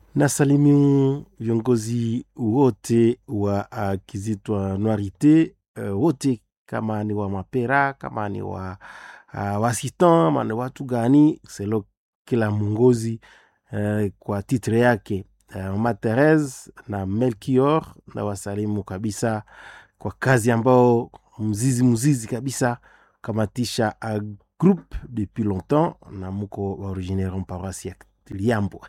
Nasalimu viongozi wote wa uh, Kizitwa Noirite uh, wote kama ni wa Mapera, kama ni wa uh, Wasitan, ama ni watu gani selo, kila mwongozi uh, kwa titre yake uh, Mama Therese na Melchior na wasalimu kabisa kwa kazi ambao mzizi mzizi kabisa kamatisha uh, groupe depuis longtemps na muko wa originaire en paroisse ya Liambo.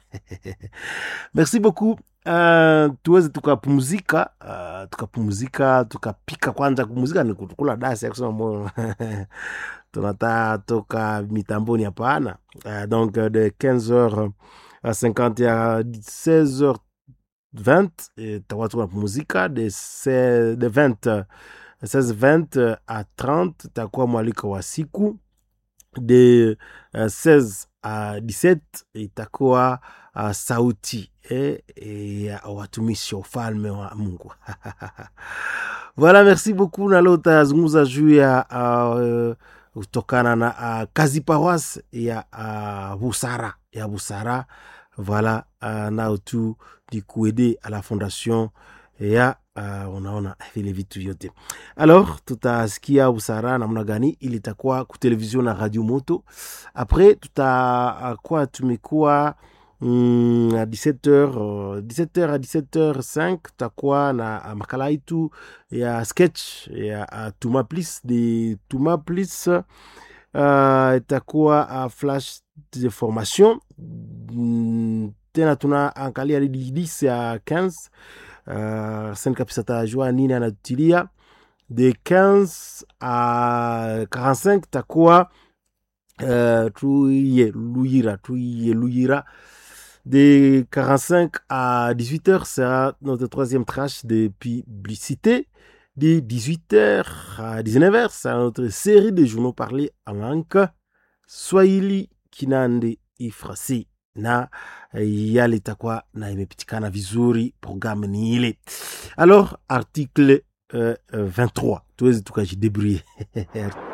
Merci beaucoup. Uh, tuweze tukapumzika uh, tukapumzika tukapika kwanza. Kupumzika ni kukula dasi ya kusema moyo tunata toka mitamboni hapana. Uh, donc de 15h à 50 à 16h20 takuwa tunapumzika de, se- de 20 16h20 à 30 takuwa mwaliko wa siku de uh, 16 à 17 itakuwa uh, sauti eh, eh, ya watumishi wa ufalme wa Mungu. Voilà, merci beaucoup. Na leo utazungumza juu ya uh, kutokana na uh, kazi paroisse ya uh, busara ya busara voilà uh, nao tu ni kuede à la fondation ya uh, unaona vile vitu vyote alors tutasikia busara namna gani ili itakuwa kutelevision na radio moto après tutakuwa tumekuwa mm, à 17h uh, 17h à 17h5 tutakuwa na uh, makala yetu ya sketch ya uh, tuma plis de tuma plis uh, itakuwa uh, flash de formation mm, tena tunaangalia hadi 10 ya 15 uh, sen kabisa tajua nini anatutilia de 15 à 45 takuwa uh, tuiye luyira tuiye luyira de 45 à 18h sera notre troisième tranche de publicité de 18h à 19h c'est notre série de journaux parlés en langue swahili kinande ifrasi na eh, yale itakuwa na imepitikana vizuri programme ni ile alors article euh, euh, 23 tuwezi tukajidebrouiller